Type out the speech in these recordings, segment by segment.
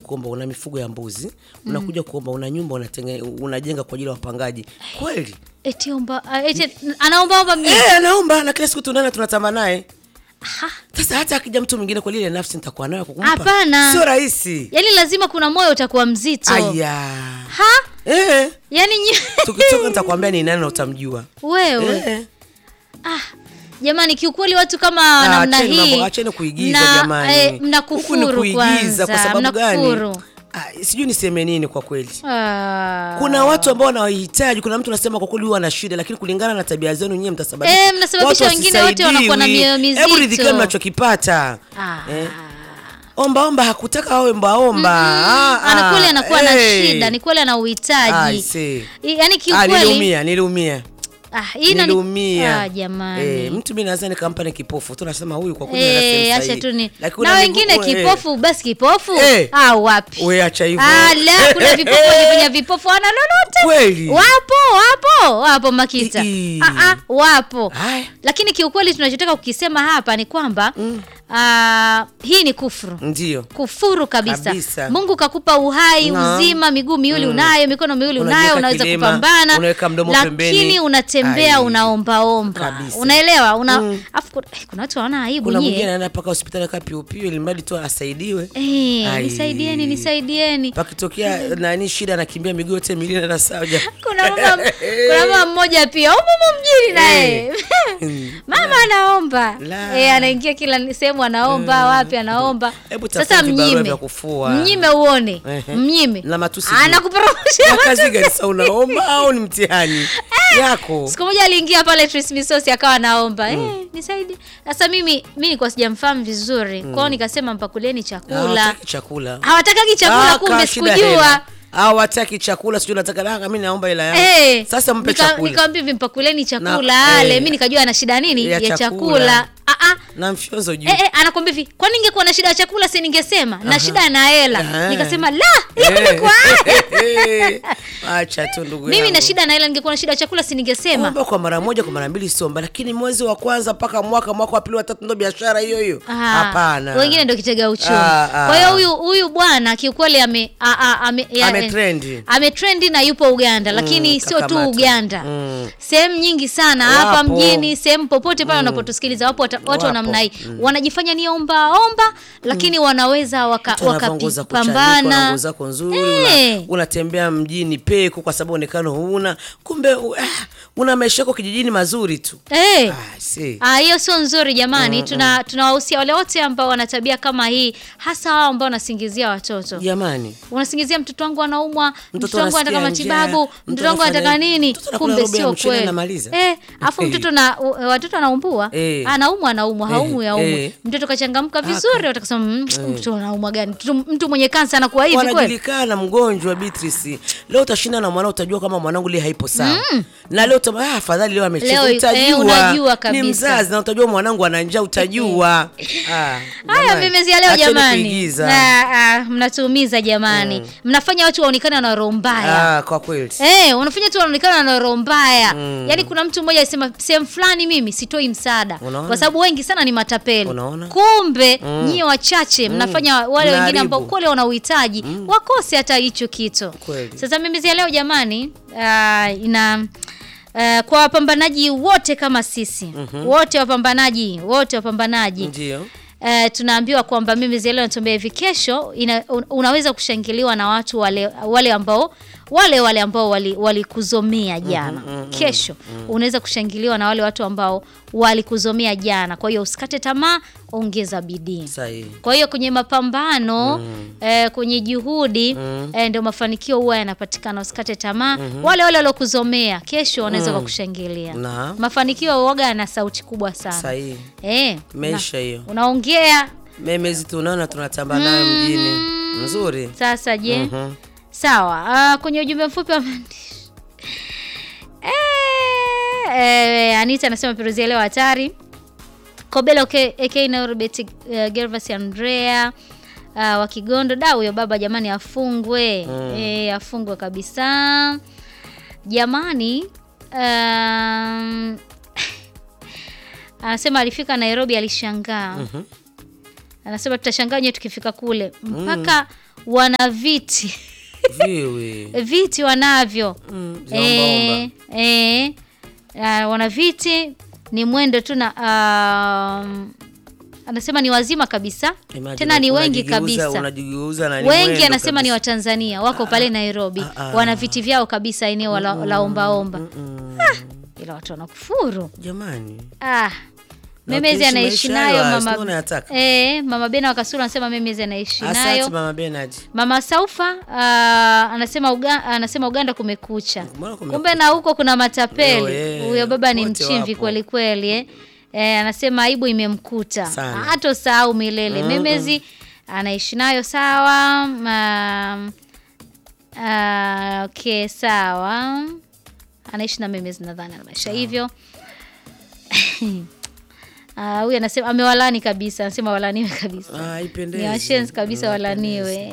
kuomba una mifugo ya mbuzi unakuja kuomba una nyumba unatenge, unajenga kwa ajili ya wapangaji kweli eti omba ah, eti anaomba omba mjini Eh, anaomba na kila siku tunaenda tunatamba naye sasa hata akija mtu mwingine kwa lile nafsi nitakuwa nayo kukumpa Hapana. sio rahisi yaani lazima kuna moyo utakuwa mzito aya ha eh, yaani nyi- tukitoka nitakwambia ni nani na utamjua wewe eh. ah jamani kiukweli watu kama Ah, namna acheni mambo- hii acheni kuigiza mna- jamani eh, Huku ni mnakufuru kuigiza kwa kwanza sababu gani mnakufuru ah, sijui niseme nini kwa kweli Ah. kuna watu ambao wanawahitaji kuna mtu anasema kwa kweli huwa ana shida lakini kulingana na tabia zenu nyie mtasababisha Eh, mnasababisha watu wengine wote wanakuwa na wasisaidiwi. mioyo hebu mizito. ridhikeni mnachokipata Ah. Eh. omba omba hakutaka awe ombaomba Ah, ana kweli ah, anakuwa na eh. shida ni kweli ana I uhitaji see. I- yaani Ah, kiukweli niliumia niliumia ah, hii inani- niliumia ah, jamani eh, mtu mi naweza nikampa ni kipofu tu nasema huyu kwa kweli ana Eh, sehemu acha sahihi. tu ni Lakini na una wengine miguu- eh, kipofu basi kipofu Eh. ah, wapi we acha hivyo Ah, la kuna vipofu wajifanya vipofu wana lolote Kweli? wapo wapo wapo makita Ii. ah, ah, wapo Haya. lakini kiukweli tunachotaka kukisema hapa ni kwamba ah, hii ni kufuru ndio kufuru kabisa. Kabisa. mungu kakupa uhai Na. uzima miguu miwili unayo mikono miwili unayo Unajiweka unaweza kilema, kupambana unaweka mdomo lakini pembeni. unatembea Ai. unaombaomba Kabisa. unaelewa una, afu kuna, eh, kuna watu hawana aibu kuna nyie. mwingine anaenda mpaka hospitali kaa piupiu ili mradi tu asaidiwe Eh, Ai. nisaidieni nisaidieni pakitokea nani shida anakimbia miguu yote miwili na saja kuna mama kuna mama mmoja pia umumu mjini naye mama anaomba La. e, anaingia kila sehemu anaomba wapi anaomba Hebu sasa tafuta vibarua mnyime vya kufua. mnyime uone Ehe. mnyime Na matusi anakupromoshia na kazi gani sasa unaomba au ni mtihani yako siku moja aliingia pale Trace Misosi akawa anaomba eh, nisaidie sasa mimi mi nilikuwa sijamfahamu vizuri kwao nikasema mpakuleni chakula hawataki chakula hawatakagi chakula Ah, kumbe kaa shida sikujua hela. hawataki chakula sijui nataka daka mi naomba hela yangu Eh, sasa mpe nika- chakula nikamwambia hivi mpakuleni chakula Na- ale eh, mi nikajua ana shida nini ya ya, chakula. chakula, Ah, ah. na mfyonzo juu Eh, eh, anakwambia hivi kwani ningekuwa na shida ya chakula si ningesema na shida na hela Aha. nikasema la hiyo Eh. ilikuwa acha tu ndugu mimi na yangu. shida na hela ningekuwa na shida ya chakula si ningesema omba kwa mara moja kwa mara mbili somba lakini mwezi wa kwanza mpaka mwaka mwaka wa pili watatu ndo biashara hiyo hiyo Ah, hapana wengine ndo kitega uchumi Ah, ah. kwa hiyo huyu huyu bwana kiukweli ame a- a- ame ya- Ametrendi. ametrendi na yupo uganda lakini sio tu kakamata. uganda Mm. sehemu nyingi sana hapa Wapo. mjini sehemu popote pale wanapotusikiliza wapo wata- watu wa Wapo. namna hii wanajifanya ni omba omba lakini wanaweza waka- Mtu anavaa nguo za kuchanika, una wakapambana nguo zako nzuri Eh. una, unatembea mjini peku kwa sababu onekano huna kumbe u- ah, una maisha yako kijijini mazuri tu Eh. ah, si. Ah, hiyo sio nzuri jamani tuna tunawahusia wale wote ambao wana tabia kama hii hasa hao ambao wanasingizia watoto jamani unasingizia mtoto wangu anaumwa mtoto Mtoto wangu anataka anasikia njaa, matibabu mtoto mtoto wangu anafanya anataka hivi. nini Mtoto anakula kumbe robo ya sio mchele kweli anamaliza. eh afu mtoto na u- watoto anaumwa Eh. anaumwa anaumwa haumwi Eh, haumwi eh. mtoto kachangamka vizuri watakasema "Mm, mtoto anaumwa gani mtu, mtu mwenye kansa anakuwa hivi kweli wanajulikana mgonjwa Beatrice. Leo utashinda na mwanao utajua kama mwanangu leo haipo sawa. Na leo utam, ah, afadhali leo amecheza Leo, eh, utajua. unajua Ni kabisa. mzazi na utajua mwanangu ana njaa utajua. Ah, haya jamani, memezia leo acheni jamani kuigiza. Ah, ah, mnatuumiza jamani mnafanya watu waonekane na roho mbaya Ah, kwa kweli. Eh, unafanya tu wanaonekana na roho mbaya. Yaani kuna mtu mmoja alisema sehemu fulani mimi sitoi msaada Unaona? kwa sababu wengi sana ni matapeli. Unaona? Kumbe nyie wachache mnafanya wale wengine Mnaharibu. ambao kule wana uhitaji wakose hata hicho kitu. Kweli. Sasa mimi zia leo jamani, ah, ina ah, kwa wapambanaji wote kama sisi wote wapambanaji wote wapambanaji Ndio. Uh, tunaambiwa kwamba mimi zile natuambia hivi kesho ina, un, unaweza kushangiliwa na watu wale wale ambao wale wale ambao walikuzomea wali jana kesho unaweza kushangiliwa na wale watu ambao walikuzomea jana kwa hiyo usikate tamaa ongeza bidii Sahihi. kwa hiyo kwenye mapambano eh, kwenye juhudi eh, ndio mafanikio huwa yanapatikana usikate tamaa wale wale waliokuzomea kesho wanaweza kukushangilia Na. mafanikio waga yana sauti kubwa sana Sahihi. eh, Meisha hiyo. unaongea Memezi tunaona tunatamba nayo mjini. Nzuri. sasa je Mhm. sawa ah, kwenye ujumbe mfupi wa maandishi eh, eh, anita anasema peruzia leo hatari kobelo ak naurobet uh, gervas andrea uh, wa kigondo da huyo baba jamani afungwe eh, afungwe kabisa jamani um, anasema alifika nairobi alishangaa anasema tutashangaa nyewe tukifika kule mpaka wana viti Viwe. viti wanavyo Mm, za omba omba. Eh, eh, ah, wana viti ni mwendo tu na um, anasema ni wazima kabisa Imagine tena ni wengi unajigeuza- kabisa Unajigeuza na ni wengi mwendo anasema ni kabisa. watanzania wako pale nairobi ah, ah. wana viti vyao kabisa eneo la, la ombaomba Mm, ila watu wanakufuru Jamani. ah. Na memezi ukiishi anaishi maisha nayo hayo, si mama, unayataka? eh, mama bena wakasura anasema memezi anaishi Asante nayo mama Bernard. mama saufa ah, anasema, Uga, anasema uganda kumekucha Mbona kumekucha? kumbe na huko kuna matapeli Yo, eh, huyo baba ni wote mchimvi wapo. kweli kweli eh. Eh, anasema aibu imemkuta Sana. hatosahau milele memezi anaishi nayo sawa um, uh, okay sawa anaishi na memezi nadhani na maisha hivyo Ah, huyu anasema amewalani kabisa anasema walaniwe kabisa Ah, haipendezi. ni washenzi kabisa Mm, walaniwe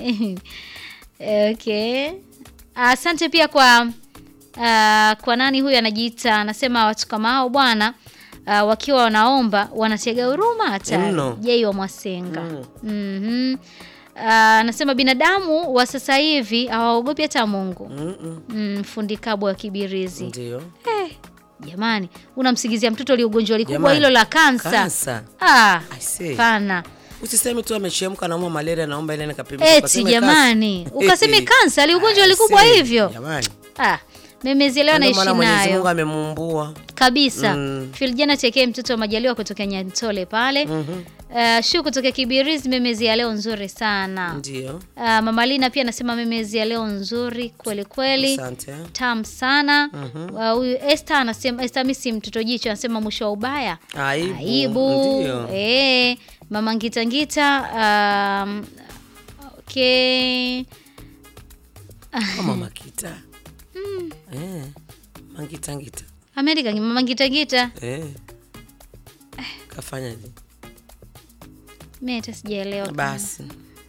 okay asante pia kwa uh, kwa nani huyu anajiita anasema watu kama hao bwana uh, wakiwa wanaomba wanatega huruma hatari Mno. jei wa mwasenga Mm. Mhm. Ah, anasema binadamu wa sasa hivi hawaogopi hata mungu Mm, mm. mm, fundi kabwa wa kibirizi Ndio. eh, jamani unamsigizia mtoto aliugonjwa likubwa Jamani, hilo la kansa Kansa. ah, I say. pana Usiseme tu amechemka naumwa malaria naomba ile nikapimika. eti Ukaseme jamani kansa. ukaseme kansa aliugonjwa I likubwa say, hivyo Jamani. ah, memezielewa Ndio naishi maana Mwenyezi Mungu nayo amemuumbua. kabisa Mm. filjana chekee mtoto wa majaliwa kutoka nyantole pale Mhm. uh, shu kutoka kibirizi memezi ya leo nzuri sana Ndio. uh, mamalina pia anasema memezi ya leo nzuri kweli kweli Asante. tam sana Uh, huyu Esther anasema Esther misi mtoto jicho anasema mwisho wa ubaya Aibu. aibu Ndio. eh, mama ngita ngita um, okay Kama makita. Eh. Mangita ngita. Amerika mama ngita ngita Eh. Kafanyaje? mimi hata sijaelewa Basi.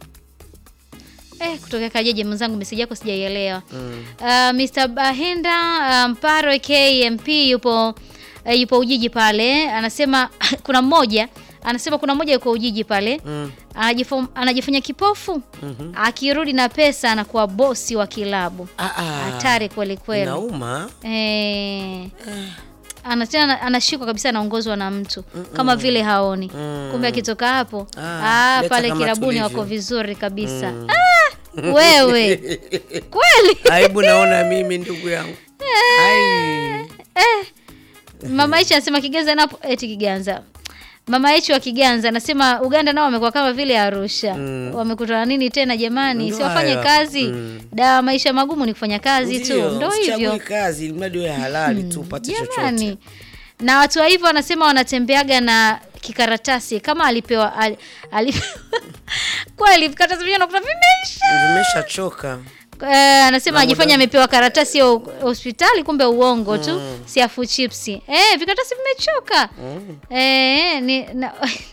eh, kutoka kajeje mwenzangu meseji yako sijaielewa Mm. Uh, Mr. Bahenda uh, Mparo KMP yupo uh, yupo Ujiji pale, anasema kuna mmoja anasema kuna mmoja yuko Ujiji pale Mm. anajifo- anajifanya kipofu Mhm. akirudi na pesa anakuwa bosi wa kilabu. Ah, ah. Hatari kweli kweli. Inauma. Eh, anatena anashikwa kabisa, anaongozwa na mtu kama vile haoni, Mm. kumbe akitoka hapo Ah, ah, leta pale kama kilabuni tulivyo. wako vizuri kabisa. Ah, wewe kweli Aibu naona mimi ndugu yangu. Ai. Mama Ichi anasema Kiganza napo eti Kiganza. Mama Ichi wa Kiganza anasema Uganda nao wamekuwa kama vile Arusha. Mm. Wamekutana nini tena jamani? Ndio Si wafanye hayo. kazi. Mm. Dawa maisha magumu ni kufanya kazi Ndio, tu. Ndio usichague hivyo. kazi ili mradi wewe halali tu upate chochote. Jamani. Na watu wa hivyo wanasema wanatembeaga na kikaratasi kama alipewa ali, alipewa kweli vikaratasi vyenyewe unakuta vimeisha. Vimeshachoka. Eh, anasema Na ajifanya muda- amepewa karatasi ya hospitali kumbe uongo tu siafu chipsi eh, vikaratasi vimechoka eh, ni, na,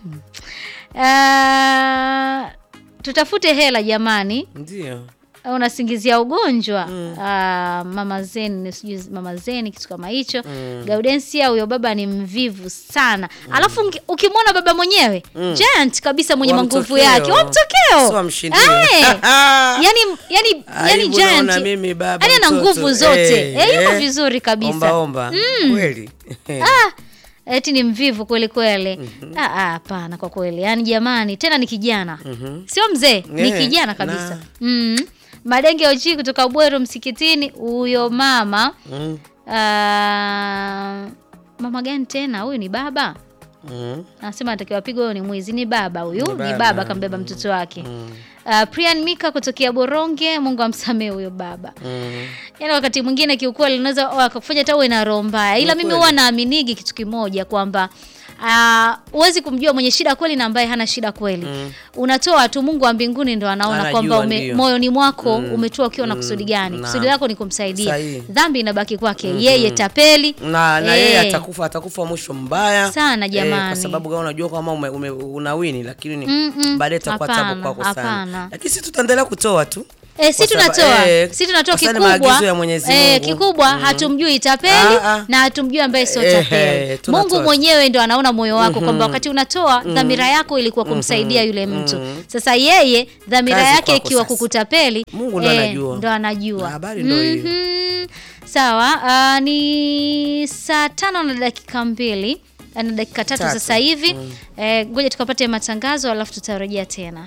Ah, tutafute hela jamani Ndio. unasingizia ugonjwa Ah, mama zeni sijui mama zeni kitu kama hicho gaudensia huyo baba ni mvivu sana alafu ungi- ukimwona baba mwenyewe giant kabisa mwenye Wa manguvu mtokeo. yake wa mtokeo Si wa mshindio. Eh, yani yani yani Aibu giant naona mimi baba yani ana mtoto. nguvu zote Eh, eh, yuko eh. vizuri kabisa Omba omba. Kweli. ah, eti ni mvivu kweli kweli Ah, ah, hapana kwa kweli yaani jamani tena ni kijana sio mzee ni Yeah, kijana kabisa na- mm. madenge oji kutoka bweru msikitini huyo mama Mm. ah, mama gani tena huyu ni baba Mm. anasema anatakiwa pigwa huyo ni mwizi ni baba huyu Ni ni baba. baba kambeba mtoto wake Uh, Prian Mika kutokea Boronge, Mungu amsamehe huyo baba. Mm. Yaani wakati mwingine kiukweli unaweza wakakufanya hata uwe na roho mbaya, ila Ni mimi kweli. huwa naaminigi kitu kimoja kwamba ah, huwezi kumjua mwenye shida kweli na ambaye hana shida kweli. Unatoa tu, Mungu wa mbinguni ndo anaona Anajua, kwamba ume, ndio. moyoni mwako umetoa ukiwa na kusudi gani. na- Kusudi lako ni kumsaidia, Sahihi. dhambi inabaki kwake yeye, tapeli na na Eh. yeye atakufa atakufa mwisho mbaya Sana, jamani. kwa sababu kama unajua kwamba ume, ume, unawini lakini Mm-mm. baadaye itakuwa tabu Hapana, kwako sana hapana. lakini sisi tutaendelea kutoa tu E, si Kwa sababu- tunatoa eh, si tunatoa kwa sababu kikubwa ni maagizo ya Mwenyezi eh, Mungu. kikubwa hatumjui tapeli Ah, ah. na hatumjui ambaye sio Eh, tapeli eh, tunatoa. Mungu mwenyewe ndo anaona moyo wako kwamba wakati unatoa dhamira yako ilikuwa kumsaidia yule mtu sasa yeye dhamira Kazi yake kwako ikiwa sasa. kutapeli Mungu ndo anajua. ndo anajua Na habari ndo hiyo. Mhm. sawa ah, ni saa tano na dakika mbili na dakika tatu, Tatu. sasa hivi Eh, ngoja tukapate matangazo alafu tutarejea tena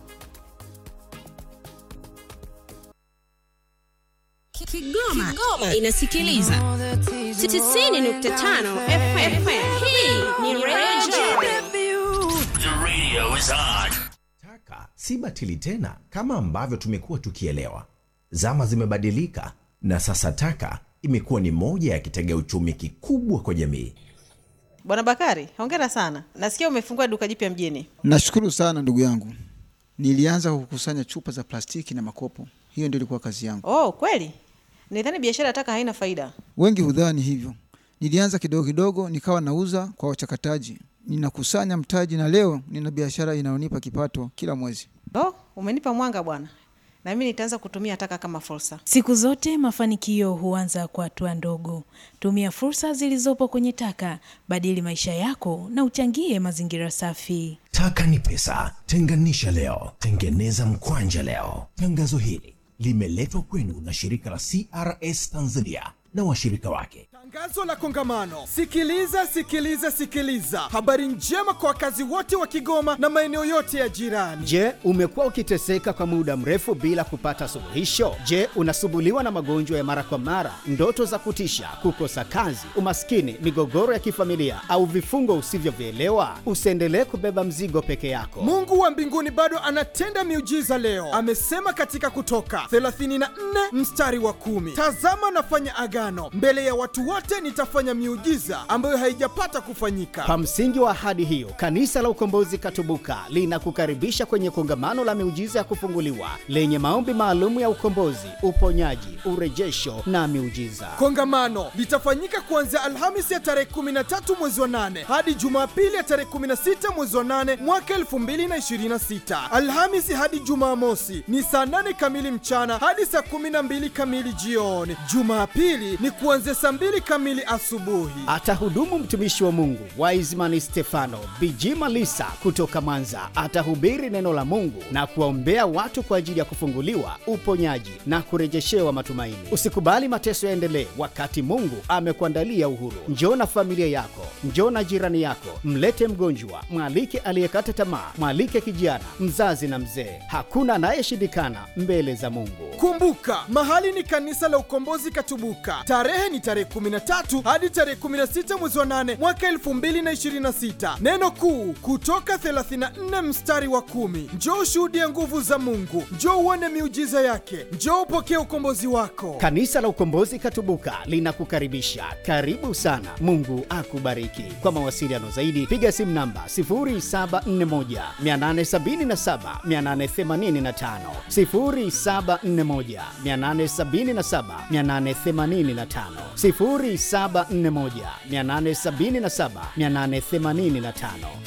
Kigoma, Kigoma inasikiliza 95 FM. Hii ni Radio The radio is on. Taka si batili tena kama ambavyo tumekuwa tukielewa. Zama zimebadilika na sasa taka imekuwa ni moja ya kitega uchumi kikubwa kwa jamii. Bwana Bakari, hongera sana. Nasikia umefungua duka jipya mjini. Nashukuru sana ndugu yangu. Nilianza kukusanya chupa za plastiki na makopo, hiyo ndio ilikuwa kazi yangu. Oh, kweli? Nidhani biashara ya taka haina faida. Wengi hudhani hivyo. Nilianza kidogo kidogo, nikawa nauza kwa wachakataji, ninakusanya mtaji, na leo nina biashara inayonipa kipato kila mwezi. Oh, umenipa mwanga bwana. Na mimi nitaanza kutumia taka kama fursa. Siku zote mafanikio huanza kwa hatua ndogo. Tumia fursa zilizopo kwenye taka, badili maisha yako na uchangie mazingira safi. Taka ni pesa, tenganisha leo, tengeneza mkwanja leo. Tangazo hili limeletwa kwenu na shirika la CRS Tanzania na washirika wake. Tangazo la kongamano. Sikiliza, sikiliza, sikiliza. Habari njema kwa wakazi wote wa Kigoma na maeneo yote ya jirani. Je, umekuwa ukiteseka kwa muda mrefu bila kupata suluhisho? Je, unasumbuliwa na magonjwa ya mara kwa mara, ndoto za kutisha, kukosa kazi, umaskini, migogoro ya kifamilia au vifungo usivyovielewa? Usiendelee kubeba mzigo peke yako. Mungu wa mbinguni bado anatenda miujiza leo. Amesema katika Kutoka 34 mstari wa kumi, tazama nafanya agano mbele ya watu wote, nitafanya miujiza ambayo haijapata kufanyika. Kwa msingi wa ahadi hiyo, Kanisa la Ukombozi Katubuka linakukaribisha kwenye kongamano la miujiza ya kufunguliwa lenye maombi maalum ya ukombozi, uponyaji, urejesho na miujiza. Kongamano litafanyika kuanzia Alhamisi ya tarehe 13 mwezi wa 8 hadi Jumapili ya tarehe 16 mwezi wa 8 mwaka 2026. Alhamisi hadi Jumamosi ni saa 8 kamili mchana hadi saa 12 kamili jioni. Jumapili ni kuanzia saa 2 kamili asubuhi. Atahudumu mtumishi wa Mungu Wiseman Stefano Bijima Lisa kutoka Mwanza. Atahubiri neno la Mungu na kuwaombea watu kwa ajili ya kufunguliwa, uponyaji na kurejeshewa matumaini. Usikubali mateso yaendelee wakati Mungu amekuandalia uhuru. Njoo na familia yako, njoo na jirani yako, mlete mgonjwa, mwalike aliyekata tamaa, mwalike kijana, mzazi na mzee. Hakuna anayeshindikana mbele za Mungu. Kumbuka, mahali ni kanisa la Ukombozi Katubuka. Tarehe ni tarehe 13 hadi tarehe 16 mwezi wa 8 mwaka 2026. Neno kuu kutoka 34 mstari wa kumi. Njoo ushuhudie nguvu za Mungu, njoo uone miujiza yake, njoo upokee ukombozi wako. Kanisa la Ukombozi Katubuka linakukaribisha. Karibu sana. Mungu akubariki. Kwa mawasiliano zaidi piga simu namba 0741 877 885, 0741 877 885, 0741 877 885.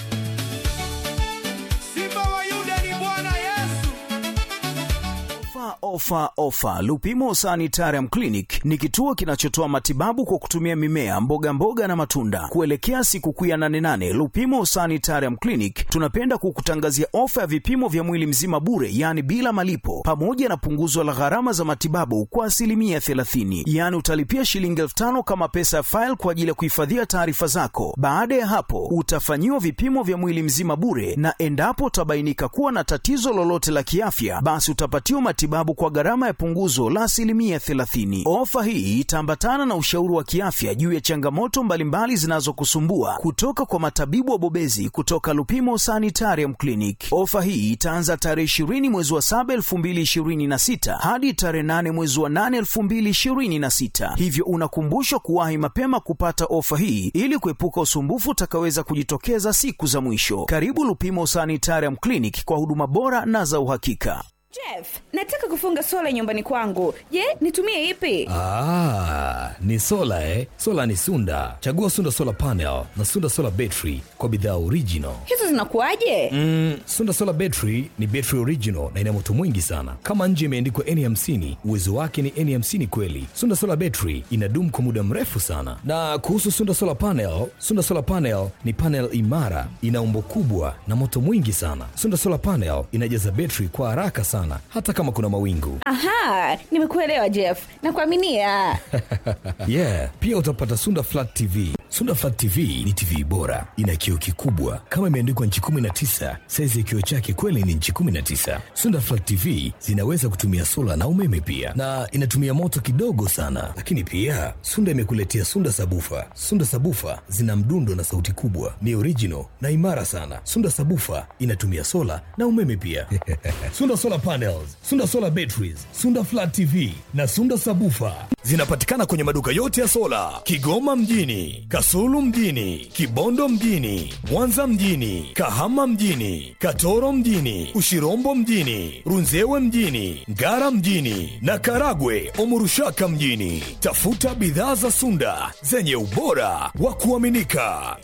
Simba wa Yuda ni Bwana Yesu. Ofa, ofa, ofa! Lupimo Sanitarium Clinic ni kituo kinachotoa matibabu kwa kutumia mimea, mboga mboga na matunda. Kuelekea sikukuu ya 88 Lupimo Sanitarium Clinic tunapenda kukutangazia ofa ya vipimo vya mwili mzima bure, yaani bila malipo, pamoja na punguzo la gharama za matibabu kwa asilimia 30. Yaani utalipia shilingi elfu tano kama pesa ya faili kwa ajili ya kuhifadhia taarifa zako. Baada ya hapo, utafanyiwa vipimo vya mwili mzima bure, na endapo utabainika kuwa na tatizo lolote la kiafya, basi utapatiwa matibabu kwa gharama ya punguzo la asilimia 30. Ofa hii itaambatana na ushauri wa kiafya juu ya changamoto mbalimbali zinazokusumbua kutoka kwa matabibu wabobezi kutoka Lupimo Sanitarium Clinic. Ofa hii itaanza tarehe 20 mwezi wa 7 2026 hadi tarehe 8 mwezi wa 8 2026, hivyo unakumbushwa kuwahi mapema kupata ofa hii ili kuepuka usumbufu utakaweza kujitokeza siku za mwisho. Karibu Lupimo Sanitarium Clinic kwa huduma bora na za uhakika. Jeff, nataka kufunga sola nyumbani kwangu. Je, nitumie ipi? Ah, ni sola eh? Sola ni Sunda. Chagua Sunda Solar Panel na Sunda Solar Battery kwa bidhaa original. Hizo zinakuwaje? Mm, Sunda Solar Battery ni battery original na ina moto mwingi sana. Kama nje imeandikwa N50, uwezo wake ni N50 kweli. Sunda Solar Battery inadumu kwa muda mrefu sana. Na kuhusu Sunda Solar Panel, Sunda Solar Panel ni panel imara, ina umbo kubwa na moto mwingi sana. Sunda Solar Panel inajaza battery kwa haraka sana hata kama kuna mawingu. Aha, nimekuelewa Jeff. Nakuaminia. yeah, pia utapata Sunda Flat TV. Sunda Flat TV ni TV bora, ina kioo kikubwa kama imeandikwa nchi 19. Saizi ya kioo chake kweli ni nchi 19. Sunda Flat TV zinaweza kutumia sola na umeme pia, na inatumia moto kidogo sana. Lakini pia Sunda imekuletea Sunda Sabufa. Sunda Sabufa zina mdundo na sauti kubwa, ni original na imara sana. Sunda Sabufa inatumia sola na umeme pia. Sunda Solar Panels, Sunda Solar Batteries, Sunda Flat TV na Sunda Sabufa zinapatikana kwenye maduka yote ya sola Kigoma mjini, Kasulu mjini, Kibondo mjini, Mwanza mjini, Kahama mjini, Katoro mjini, Ushirombo mjini, Runzewe mjini, Ngara mjini na Karagwe Omurushaka mjini. Tafuta bidhaa za Sunda zenye ubora wa kuaminika.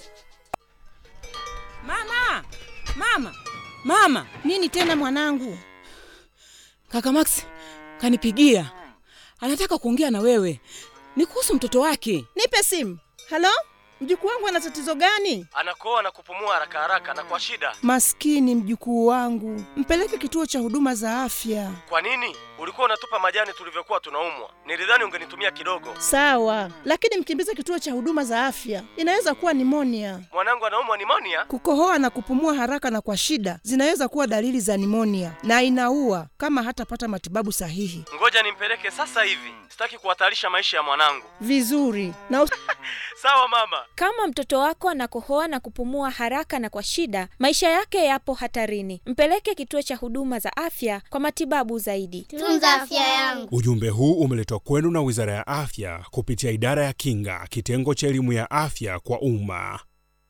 Mama, mama, mama! Nini tena mwanangu? Kaka Max kanipigia, anataka kuongea na wewe, ni kuhusu mtoto wake. Nipe simu. Halo, mjukuu wangu ana tatizo gani? anakoa na kupumua haraka haraka na kwa shida. Maskini mjukuu wangu, mpeleke kituo cha huduma za afya. Kwa nini ulikuwa unatupa majani tulivyokuwa tunaumwa? Nilidhani ungenitumia kidogo. Sawa, lakini mkimbize kituo cha huduma za afya, inaweza kuwa nimonia. Mwanangu anaumwa nimonia. Kukohoa na kupumua haraka na kwa shida zinaweza kuwa dalili za nimonia na inaua kama hatapata matibabu sahihi. Ngoja nimpeleke sasa hivi, sitaki kuhatarisha maisha ya mwanangu. Vizuri na us- Sawa mama. Kama mtoto wako anakohoa na kupumua haraka na kwa shida, maisha yake yapo hatarini. Mpeleke kituo cha huduma za afya kwa matibabu zaidi. Tunza afya yangu. Ujumbe huu umeletwa kwenu na Wizara ya Afya kupitia Idara ya Kinga, kitengo cha elimu ya afya kwa umma.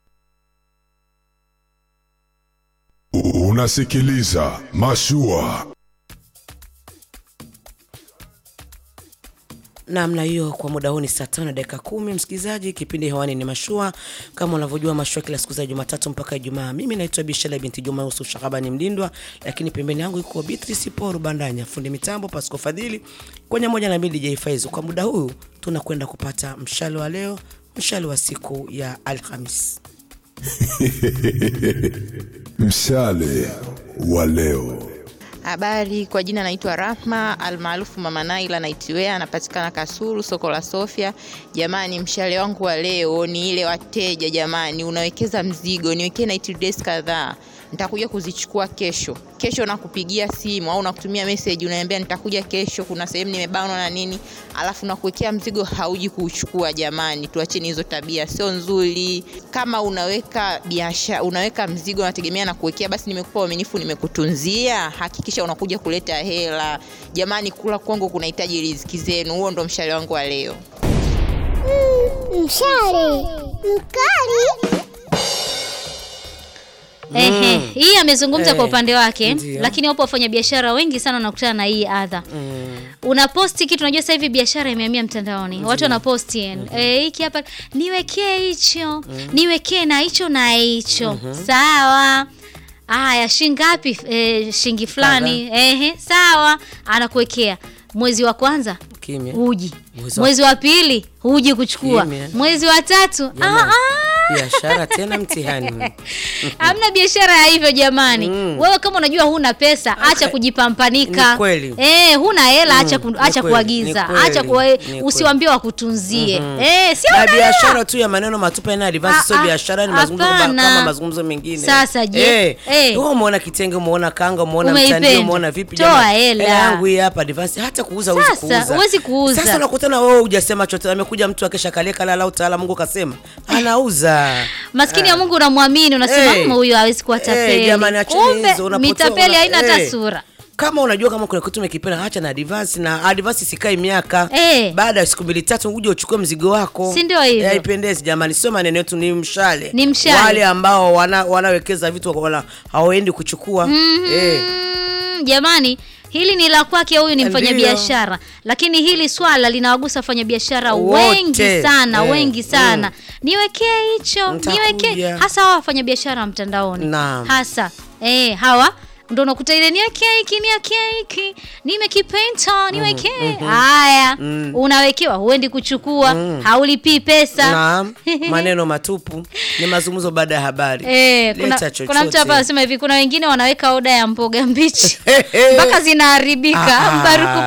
Unasikiliza Mashua. namna hiyo kwa muda huu ni saa tano na dakika kumi msikilizaji kipindi hewani ni mashua kama unavyojua mashua kila siku za jumatatu mpaka ijumaa mimi naitwa bishala binti juma yusuf shahabani mlindwa lakini pembeni yangu iko beatrice paul bandanya fundi mitambo pasco fadhili kwenye moja na mbili dj faizu kwa muda huu tunakwenda kupata mshale wa leo mshale wa siku ya alhamis Mshale wa leo. Habari, kwa jina naitwa Rahma almaarufu Mama Naila Naitwea, anapatikana Kasulu, soko la Sofia. Jamani, mshale wangu wa leo ni ile wateja, jamani, unawekeza mzigo, niwekee night dress kadhaa nitakuja kuzichukua kesho. Kesho nakupigia simu au nakutumia message, unaniambia nitakuja kesho, kuna sehemu nimebanwa na nini, alafu nakuwekea mzigo hauji kuuchukua. Jamani, tuacheni hizo tabia, sio nzuri. Kama unaweka biashara, unaweka mzigo unategemea na kuwekea, basi nimekupa uaminifu, nimekutunzia, hakikisha unakuja kuleta hela. Jamani, kula kwangu kunahitaji riziki zenu. Huo ndo mshale wangu wa leo. Mshale mkali. Ehe, hii amezungumza kwa Eh, upande wake ndio. lakini wapo wafanyabiashara wengi sana wanakutana na hii adha unaposti kitu unajua sasa hivi biashara imehamia mtandaoni watu wanaposti eh, hiki hapa niwekee hicho niwekee na hicho na hicho sawa haya shingapi eh, shingi fulani ehe sawa anakuwekea mwezi wa kwanza kimya huji Mwezi wa- mwezi wa pili huji kuchukua Kimya. mwezi wa tatu ah, Jamani, ah. biashara tena mtihani hamna biashara ya hivyo jamani wewe kama unajua huna pesa acha kujipampanika Ni kweli. eh, huna hela acha, ku, ni acha kweli, kuagiza ni kweli, acha kuwa, ni kweli. usiwambie wakutunzie Mhm. eh, sio na una hela. biashara tu ya maneno matupa ina advance sio Ah, ah, biashara ni mazungumzo kama- hapana. kama mazungumzo mengine Sasa je, eh, eh. wewe umeona kitenge umeona kanga umeona Umeipenda. mtandio umeona vipi Toa jamani? hela. yangu hii hapa advance hata kuuza huwezi Sasa, kuuza huwezi kuuza. sasa unakutana wewe hujasema chochote amekuja mtu akesha kalia kala utaala Mungu kasema anauza maskini Ah. ya mungu unamwamini unasema Eh. "Mm, huyu hawezi kuwa Eh, tapeli jamani, acheni kumbe hizo, unapotoa- mitapeli haina hata eh. sura kama unajua kama kuna kitu umekipenda acha na advance na advance sikai miaka Eh. baada ya siku mbili tatu uje uchukue mzigo wako Si ndio hivyo? Eh, haipendezi jamani sio maneno yetu ni mshale Ni mshale. wale ambao wana, wanawekeza vitu wala hawaendi kuchukua Mhm. eh. jamani hili ni la kwake huyu ni Ndio. mfanyabiashara lakini hili swala linawagusa wafanyabiashara Wote. wengi sana Eh, wengi sana niwekee hicho Nitakuja. niwekee hasa hawa wafanyabiashara wa mtandaoni Naam. hasa eh, hawa ndo unakuta ile niwekee hiki niwekee hiki nimekipenta niwekee mhm. haya Mm. unawekewa huendi kuchukua Mm. haulipii pesa Naam, maneno matupu ni mazungumzo baada ya habari. Eh, kuna, Leta kuna mtu hapa chochote. anasema hivi kuna wengine wanaweka oda ya mboga mbichi mpaka zinaharibika Ah, Mbaruku